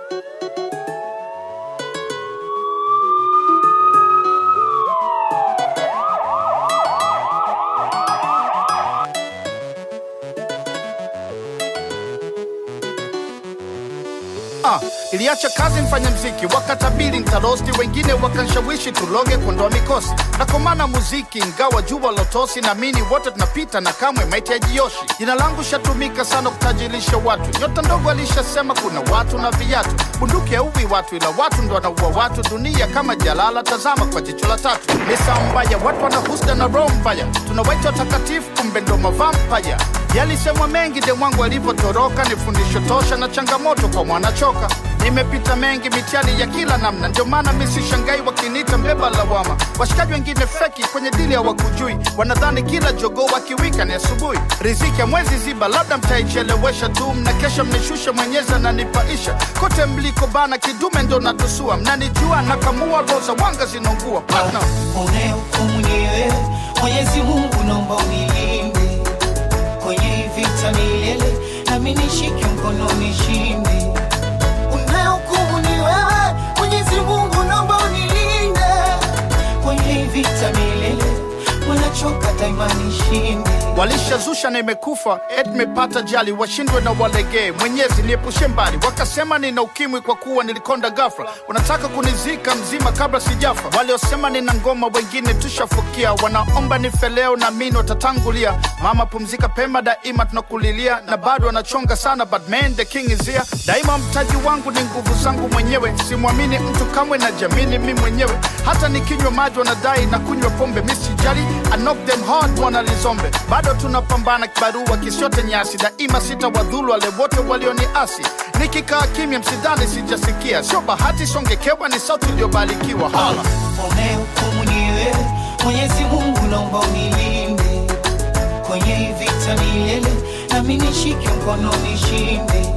Ah, iliacha kazi mfanya mziki wakatabiri ntarosti, wengine wakanshawishi tuloge kuondoa mikosi na komana muziki, ingawa jua lotosi, naamini wote tunapita na kamwe maiti hajioshi. Jina langu shatumika sana kutajirisha watu, nyota ndogo alishasema kuna watu na viatu, bunduki hauwi watu, ila watu ndo wanaua watu. Dunia kama jalala, tazama kwa jicho la tatu. Ni saa mbaya, watu wanahusda na roho mbaya, tunawaita watakatifu, kumbe ndo mavampaya. Yalisemwa mengi de mwangu alivyotoroka, ni fundisho tosha na changamoto kwa mwanachoka. Nimepita mengi mitihani ya kila namna, ndio maana mi sishangai wakiniita mbeba lawama. Washikaji wengine feki kwenye dili hawakujui, wanadhani kila jogoo wakiwika ni asubuhi. Riziki ya mwezi ziba, labda mtaichelewesha tu, mna kesha mnishusha, mwenyezi ananipaisha. Kote mliko bana, kidume ndo natusua, mnanijua nakamua, roza wanga zinaungua partner. unayehukumu ni wewe Mwenyezi Mungu, naomba unilinde kwenye hii vita milele, nami nishike mkono nishinde. Unayehukumu ni wewe Mwenyezi Mungu, naomba unilinde kwenye hii vita milele, wanachoka daima nishinde. walishazusha na imekufa et mepata jali washindwe na walegee mwenyezi niepushe mbali wakasema nina ukimwi kwa kuwa nilikonda gafra wanataka kunizika mzima kabla sijafa waliosema nina ngoma wengine tushafukia wanaomba nife leo na mini watatangulia mama pumzika pema daima tunakulilia na bado wanachonga sana but man the king is here daima mtaji wangu ni nguvu zangu mwenyewe simwamini mtu kamwe na jamini mi mwenyewe hata nikinywa maji wanadai na kunywa pombe misijali I knock them hard wanalizombe bado tunapambana kibarua kisiote nyasi daima sita wadhulu wale wote walioniasi nikikaa kimya msidhani sijasikia sio bahati songekewa ni sauti iliyobarikiwa hala unayehukumu ni wewe Mwenyezi Mungu, naomba unilinde kwenye hii vita milele, nami nishike mkono nishinde.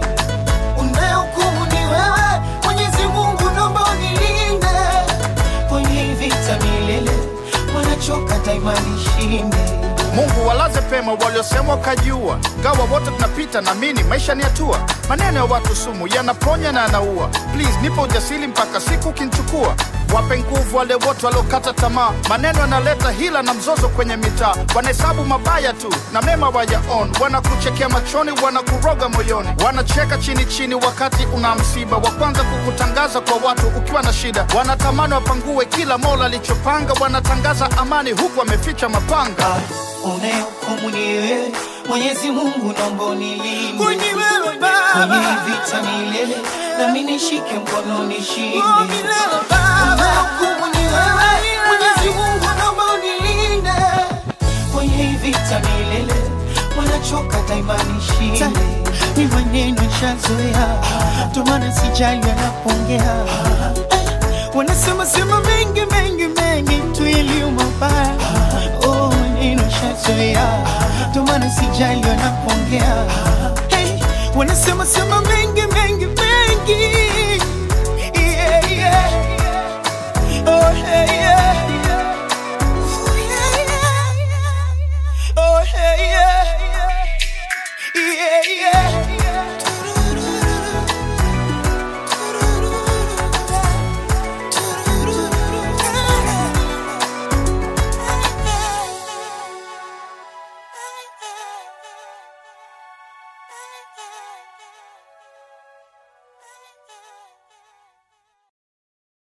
Unayehukumu ni wewe Mwenyezi Mungu, naomba unilinde kwenye hii vita milele, wanachoka daima nishinde. Mungu walaze pema waliosema wakajiua, gawa wote tunapita, naamini maisha ni hatua. Maneno ya watu sumu yanaponya na yanaua. Please nipo ujasiri mpaka siku ukinichukua. Wape nguvu wale wote waliokata tamaa, maneno yanaleta hila na mzozo kwenye mitaa. Wanahesabu mabaya tu na mema wayaon, wanakuchekea machoni, wanakuroga moyoni, wanacheka chini chini wakati una msiba, wa kwanza kukutangaza kwa watu ukiwa na shida. Wanatamani wapangue kila mola alichopanga, wanatangaza amani huku wameficha mapanga. unayehukumu ni wewe Mwenyezi Mungu, naomba unilinde Kwenye wewe kwenye Baba, hii vita milele, nami nishike mkono nishinde. oh milele Baba, Unayehukumu ni wewe Mwenyezi Mungu, naomba unilinde kwenye hii vita milele, wanachoka daima nishinde. ni maneno shazoea, ndo maana sijali wanapongea. Wanasema sema mengi mengi mengi tu iliyo mabaya. Oh, maneno shazoea, ndo maana sijali wanapongea. Hey, wanasema sema mengi mengi mengi. Yeah, yeah. Oh, hey, yeah. Oh, yeah, yeah. Oh, hey, yeah. Yeah, yeah.